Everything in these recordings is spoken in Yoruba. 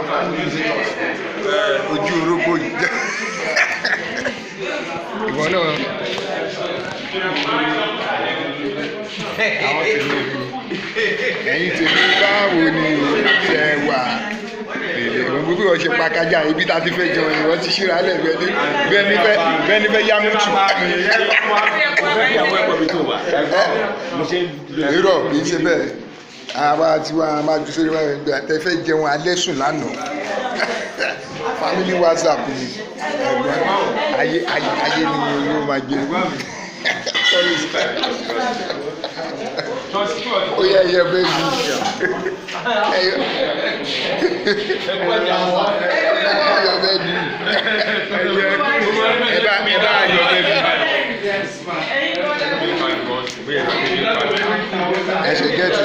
ojú orógbó yìí jẹ́ ìwọ náà àwọn tèmi ẹ̀yin tèmi báwo ni ṣe wà gbogbo bí wọ́n ṣe pa kájà ibi tá a ti fẹ́ jẹun ni wọ́n ti ṣíra lẹ̀ bẹ́ẹ̀ ni bẹ́ẹ̀ ni fẹ́ bẹ́ẹ̀ ni fẹ́ yá mi tù. irọ́ kì í ṣe bẹ́ẹ̀ àwa tí wọ́n máa ju sórí wọn gbé àtẹ fẹ́ jẹun alẹ́ sùn lánàá family whatsapp ni ẹ̀gbọ́n ayé ayé ayé ni yóò máa gbé ó yẹ ẹyẹ bẹ́ẹ̀ bí ẹyẹ ẹyọ bẹ́ẹ̀ bí ẹ bá ẹ bá ayọ bẹ́ẹ̀ bí ẹ ṣe gẹ́tì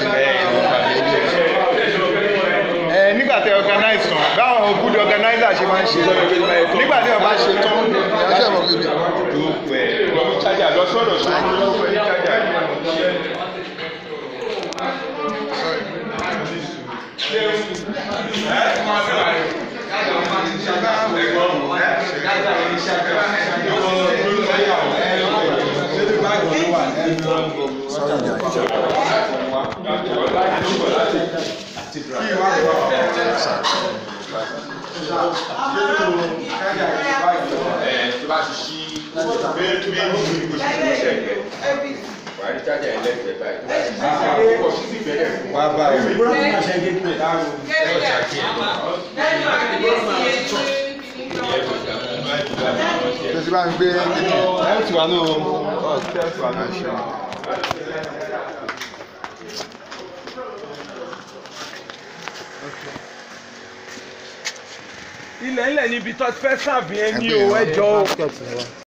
ẹ nígbà tẹ organize tán báwọn good organizer ṣe máa ń ṣe nígbà tí wọn bá ṣe tán ẹ ṣe mọ bíbí. tó ti bá ń gbé kíni ilẹ̀ ńlẹ̀ níbi tó ti fẹ́ sàbí ẹni o ẹjọ́ o.